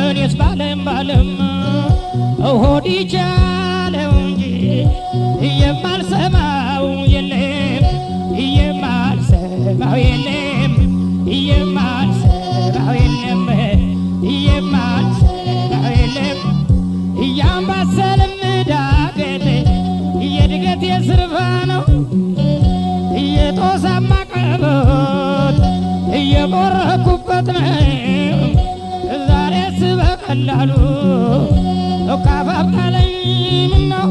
እኔስ ባለም ባለም ሆድ ይቻለው እንጂ የማልሰማው የለም የማልሰማው የለም የማልሰማው የለም የማልሰማው የለም እያምባሰልም ዳገት የድገት የስርፋ ነው እየጦሳማ ቀበት እየቆረኩበት ነው ዛሬስ በቀላሉ እካፋፍታለኝ ምነው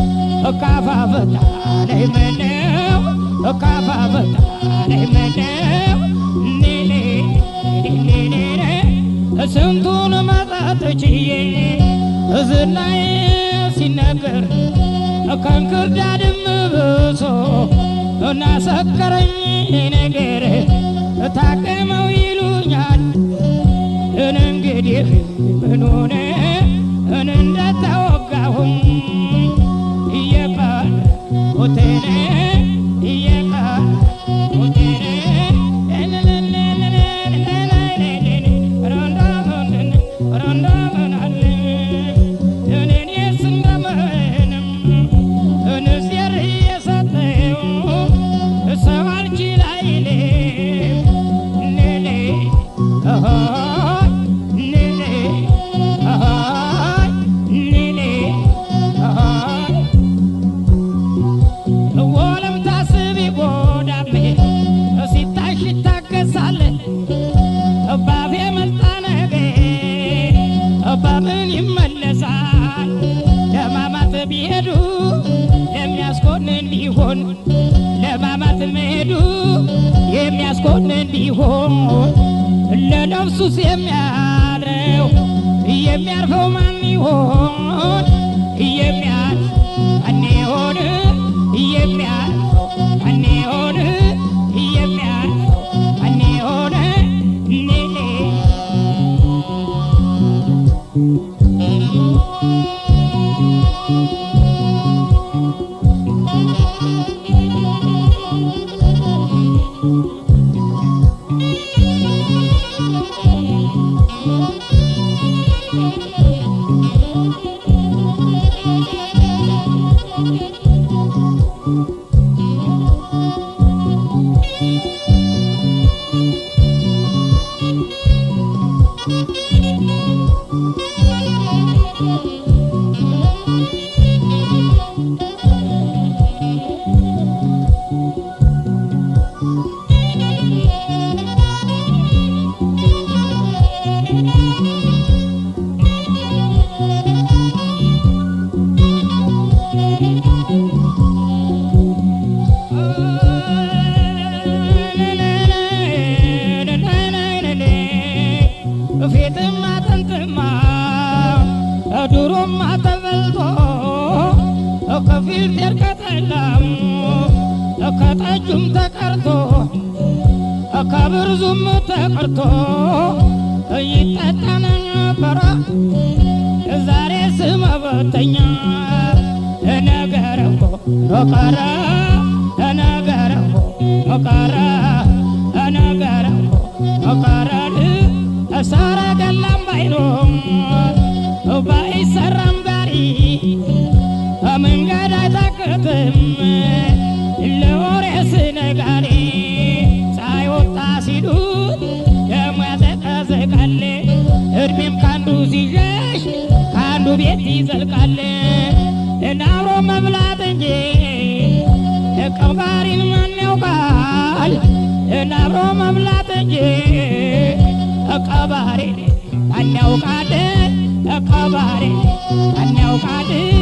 እካፋፍታለኝ ምነው እካፋፍታለኝ ምነው ኔኔ ኔኔ ስንቱን መጠጥ ችዬ ዝናዬ ሲነገር ከእንክርዳድም ብሶ እናሰከረኝ ነገር ታቀመው ይሉኛል እን እንግዲህ ምን ሆነ እን እንደተወጋሁም እየቀረ ሆቴነ እየቀረ ሆቴነ ወለም ታስቢ ጎዳሜ ሲታሽ ይታገሳል እባፌ መልጣ ነገር በምን ይመለሳል ለማማት ቢሄዱ የሚያስኮንን ቢሆን ለማማት መሄዱ የሚያስኮንን ቢሆን ለነፍሱስ የሚያድረው የሚያርፈው ማን ይሆን የሚያርፍ ማን ይሆን የሚያርፈው ማን ይሆን የሚያርፈው ማን ይሆን ኔኔ ፊትማ አጥንትማ ድሮማ ተበልቶ ከፊል ጤር ከጠላም ከጠጁም ተቀርቶ ከብርዙም ተቀርቶ ይጠጣ ነበረ ዛሬ ስመበተኛ ነገር እኮ ቀረ ነገር እኮ ቀረ ነገር እኮ ቀረ ሰረገላም ባይኖም ባይሰራም ጋሪ መንገድ አይታክትም ለወሬ ስነጋሪ ፀሐይ ወጣ ሲሉት ደሞ ያዘቀዘቃል እድሜም ካንዱ ሲሸሽ ከአንዱ ቤት ይዘልቃል አብሮ መብላት እንጂ ቀባሪን ማን ያውቃል? አብሮ መብላት እንጂ ቀባሪ ማን ያውቃል? ቀባሪ ማን ያውቃል?